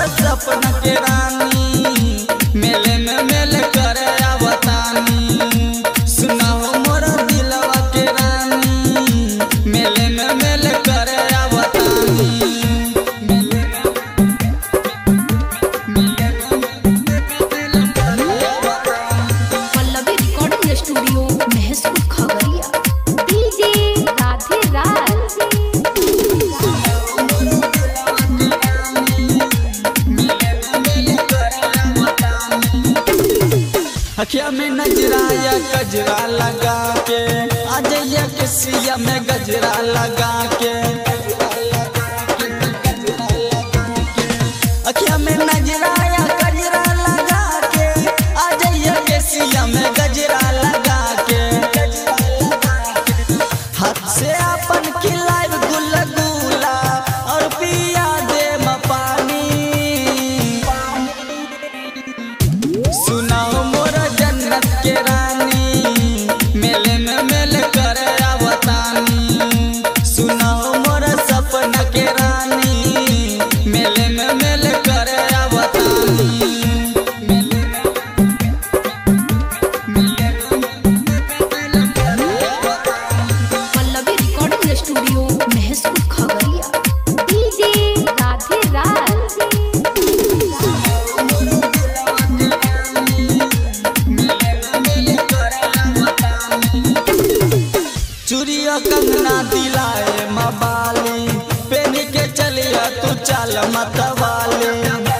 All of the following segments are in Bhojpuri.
सपना के रानी मेले में मेले करे आवतानी सुनाओ मोर दिलवा के रानी मेले में मेले करे आवतानी मेले Pallavi recording studio Mahsur Khagaria DJ Radhe Raj अखिया में नजरा या गजरा लगा के अजैया के सिया में गजरा लगा के अखिया में नजरा या गजरा लगा के अजैया के सिया में गजरा लगा के हाथ से अपन खिलाइब गुल गुला और पिया दे पानी सुनाओ मोर जन्नत के रानी मेले में मेले करे आवतानी सुनाओ मोर सपना के रानी मेले में मेले करे आवतानी मेले Pallavi recording studio Mahsur Khagaria DJ Radhe Raj चूड़िया कंगना दिलाए मबाली पेन के चलिया तू चल मतवाली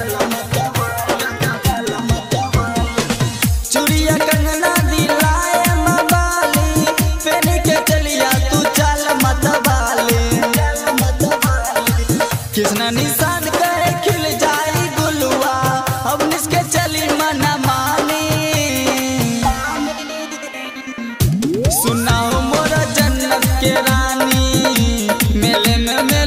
चूड़िया कंगना दिलाए मबाली पेन के चलिया तू चल मतवाली किसना निशान कहे खिल जाई गुलुआ अब निसके चली मना मानी सुनाओ मोर जन्नत के रानी मेले में